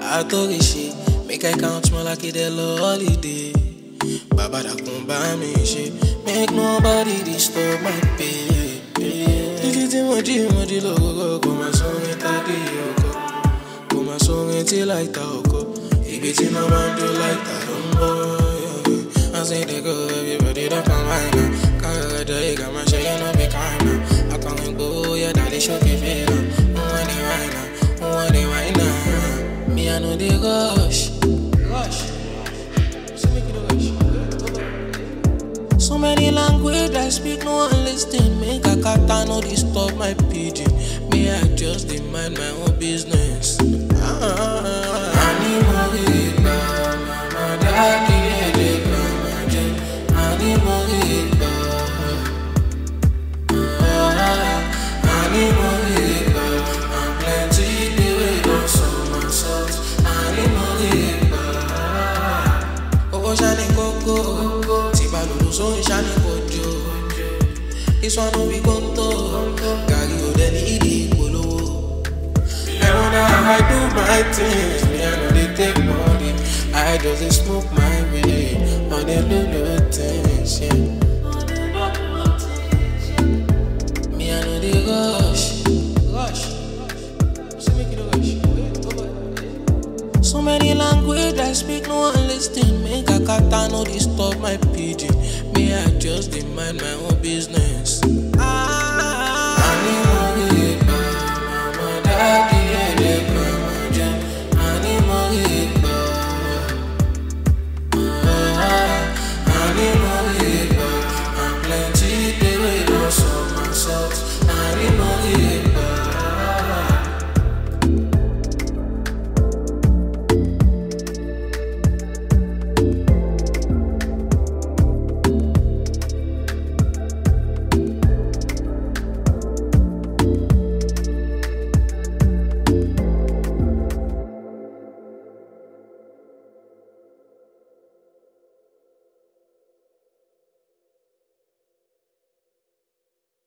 àtòrìṣe make i count more like ìdẹ lọ holiday bàbá dàkún bá mi ṣe make nobody disturb my pay. títí tí mo jí mo jí lórúkọ kò máa sórin tàbí ọkọ kò máa sórin tí láìta ọkọ ìgbé tí náà máa ń jó láìta ló ń bọ̀. I say they go, everybody don't come right now. Kara da ega, man, show you no be kind now. I can't go, yeah, daddy show me feel. Who want it right now? Who want it right now? Me, I know they rush. Rush. So make it a rush. So many language I speak, no one listen. Make a kata no disturb my pidgin. Me, I just dey mind my own business. Ah, Ani mo mama, daddy, yeah, they come again. Ani mo Ani mo I'm plenty the way go so much salt. Ani mo Owó ṣáni kókó, tí balùwò sóhun ṣáni kojú. This one no be kóńtó, gàrí ò dẹ̀ ní ìdí ìpolówó. And when I do my things, me I know they take money. I just dey smoke my way on the little things, yeah. Me I know they rush, rush. So make it a rush. So many language I speak, no one listen. Make a kata no disturb my pidgin. Me I just dey mind my own business.